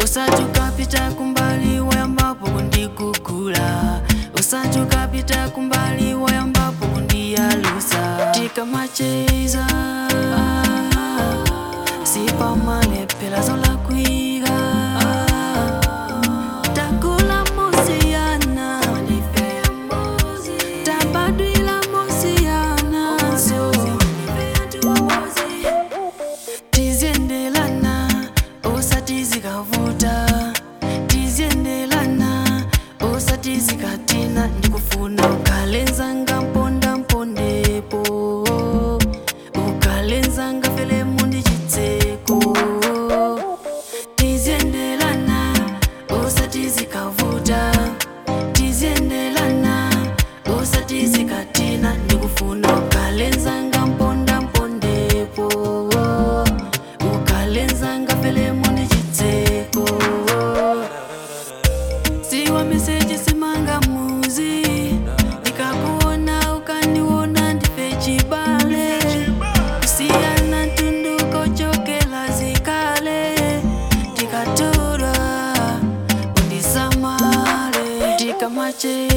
usati ukapita kumbali wayambapo kundigugula usati ukapita kumbali wayambapo kundiyalusa tikamacheza sipamalepela zolakwika takula mosiyana tabadwila mosiyana tiziendelana usati zikavuta tiziendelana usati zikatina ndikufuna ukalenzanga mponda mpondepo ukalenzanga fele mundi chitseko tiziendelana usati zikavuta tiziendelana usati zikatina ndikufuna ukalenzanga mponda mpondepo ukalenzanga fele mundi chitseko siwa meseji simanga muzi ndikakuona ukandiona ndife chibale kusiyana tunduko chokela zikale tikatura undisamale tikamache